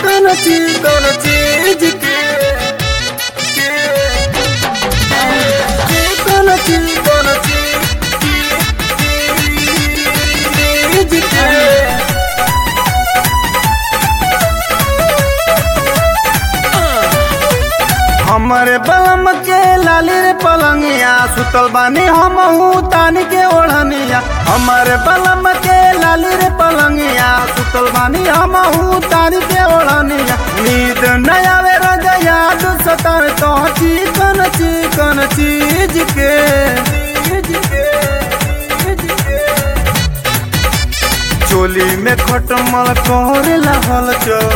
चिकन chicken cheese के चिकन chicken cheese के हमरे बलम के लाली रे पलंगिया सुतल बानी हमहू तानी के ओढ़निया हमरे बलम के लाली रे पलंगिया सुतल बानी हमहू तानी के ओढ़निया नींद न आवे रज याद सतावे तो चिकन चिकन चीज के चीज के चीज के चोली में खटमल कोरेला हल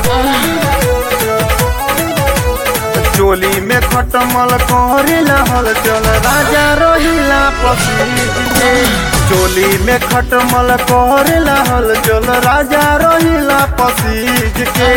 चोली में खटमल कोरेला हल चल राजा रोहिला पसीज के चोली में खटमल कोरेला हल चल राजा रोहिला पसीज के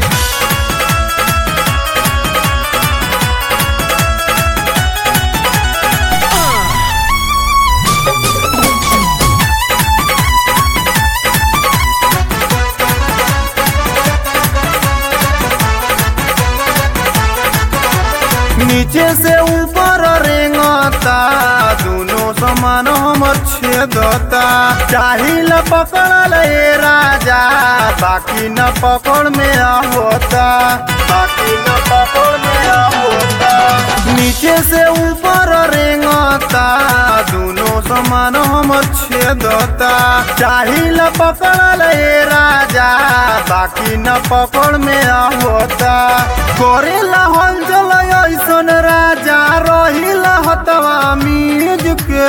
नीचे से ऊपर रेंगता दोनों समान हमर छेदता चाहिल पकड़ल ए राजा बाकी न पकड़ में होता बाकी न पकड़ में होता नीचे से ऊपर रेंगता दोनों समान हमर छेदता चाहिल पकड़ल ए राजा बाकी न पकड़ में होता करेला हल जल ऐसन राजा रहिला हतवा मीज के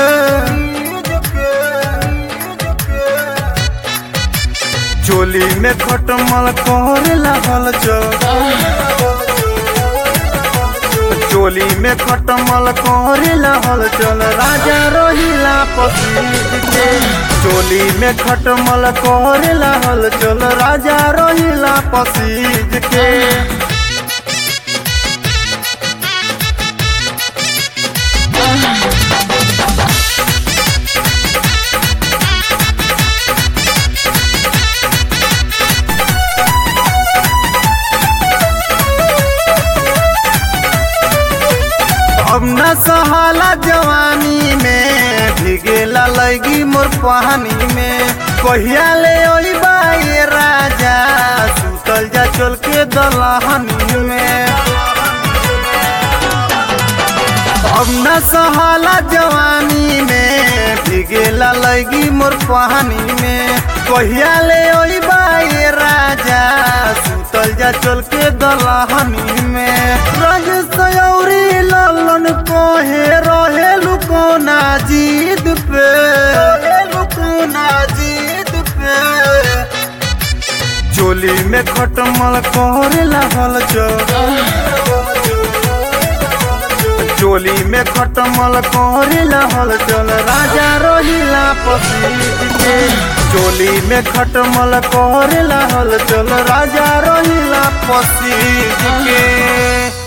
चोली में खटमल करेला हल चोली में खटमल करेला हल चल राजा रहिला पसीज के चोली में खटमल करेला हल चल राजा रहिला पसीज के अब न सहाला जवानी में भिगेला लगी मोर पानी में कहिया ले ओइबा ये राजा सुतल जा चल के दलहनी में अब न सहाला जवानी में भिगेला लगी मोर पानी में कहिया ले ओइबा ये राजा सुतल जा चल के दलहनी में रज सयौरी ललन कोहे रहे लुकोना जीद पे लुकोना जीद पे चोली में खटमल करेला हल चोली में खटमल करेला हल चल राजा रोहिला पसीज के चोली में खटमल करेला हल चल राजा रोहिला पसीज के